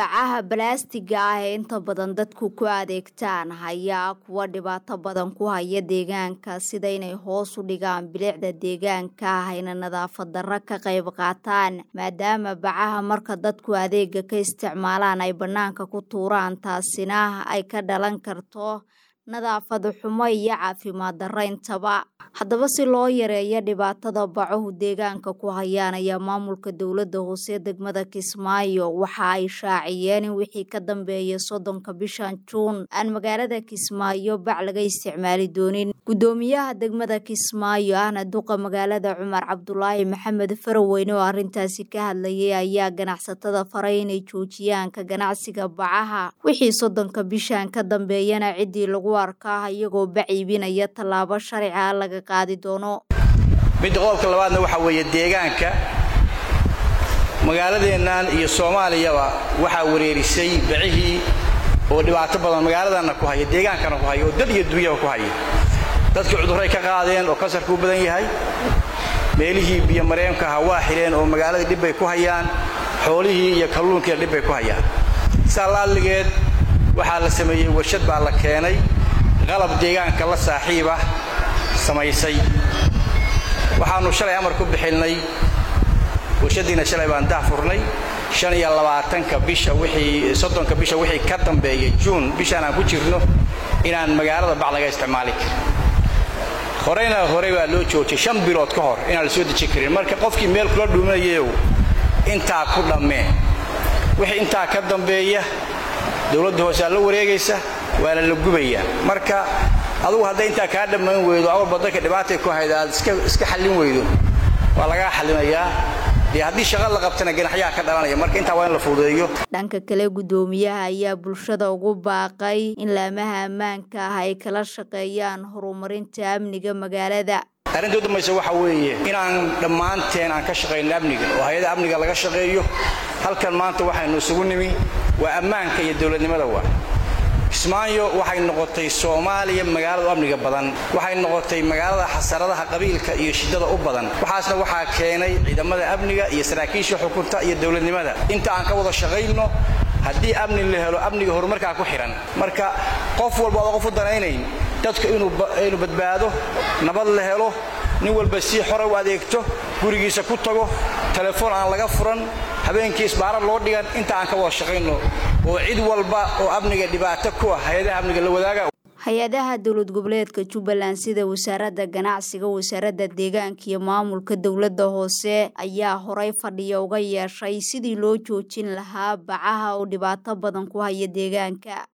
bacaha balaastiga ah ee inta badan dadku ku adeegtaan ayaa kuwa dhibaato badan ku haya deegaanka sida inay hoos u dhigaan bilicda deegaanka ayna nadaafad darro ka qayb qaataan maadaama bacaha marka dadku adeega ka isticmaalaan ay bannaanka ku tuuraan taasina ay ka dhalan karto nadaafad xumo iyo caafimaad darro intaba haddaba si loo yareeyo dhibaatada bacuhu deegaanka ku hayaan ayaa maamulka dowladda hoose degmada kismaayo waxa ay shaaciyeen in wixii ka dambeeya soddonka bishan juun aan magaalada kismaayo bac laga isticmaali doonin guddoomiyaha degmada kismaayo ahna duqa magaalada cumar cabdulaahi maxamed faraweyne oo arrintaasi ka hadlayay ayaa ganacsatada faray inay joojiyaan ka ganacsiga bacaha wixii soddonka bishan ka dambeeyana ciddii lagu arkaa iyagoo bac iibinaya tallaabo sharciga laga qaadi doono midda qodobka labaadna waxaa weeye deegaanka magaaladeennan iyo soomaaliyaba waxaa wareerisay bacihii oo dhibaato badan magaaladanna ku haya deegaankana ku haya oo dad iyo dunyaba ku haya dadkii cudurray ka qaadeen oo kansarkuu badan yahay meelihii biyo mareemka aha waa xidheen oo magaaladii dhibbay ku hayaan xoolihii iyo kalluunkiina dhibbay ku hayaan saa laalligeed waxaa la sameeyey warshad baa la keenay qalab deegaanka la saaxiibah samaysay waxaannu shalay amar ku bixilnay warshaddiina shalay baan daafurnay shan iyo labaatanka bisha wixii soddonka bisha wixii ka dambeeya juun bishaan aan ku jirno inaan magaalada bac laga isticmaali karin horeyna horey baa loo joojiyay shan bilood ka hor inaan la soo dejin karin marka qofkii meel kula dhuuminayayow intaa ku dhammee wixii intaa ka dambeeya dowladda hoose aa la wareegaysa waana la gubayaa marka adugu hadday intaa kaa dhammayn weydo awalba dadka dhibaatay ku hayda aad iska xallin weydo waa lagaa xallinayaa dee haddii shaqa la qabtana ganaxyaha ka dhalanaya marka intaa waa in la fududeeyo dhanka kale guddoomiyaha ayaa bulshada ugu baaqay in laamaha ammaanka ah ay kala shaqeeyaan horumarinta amniga magaalada arrinta u dambaysa waxaa weeye inaan dhammaanteen aan ka shaqayno amniga oo hay-ada amniga laga shaqeeyo halkan maanta waxaynu isugu nimi waa ammaanka iyo dowladnimada waa kismaayo waxay noqotay soomaaliya magaalada u amniga badan waxay noqotay magaalada xasaradaha qabiilka iyo shiddada u badan waxaasna waxaa keenay ciidamada amniga iyo saraakiisha xukunta iyo dowladnimada inta aan ka wada shaqayno haddii amni la helo amniga horumarkaa ku xidhan marka qof walba oda qof u danaynayn dadku inuu badbaado nabad la helo nin walba si xora u adeegto gurigiisa ku tago telefoon aan laga furan habeenkii isbaarar loo dhigan inta aan ka wada shaqayno oo cid walba oo amniga dhibaato ku ah hay-adaha amniga la wadaaga hay-adaha dowlad goboleedka jubbaland sida wasaaradda ganacsiga wasaaradda deegaanka iyo maamulka dowladda hoose ayaa horay fadhiya uga yeeshay sidii loo joojin lahaa bacaha oo dhibaato badan ku haya deegaanka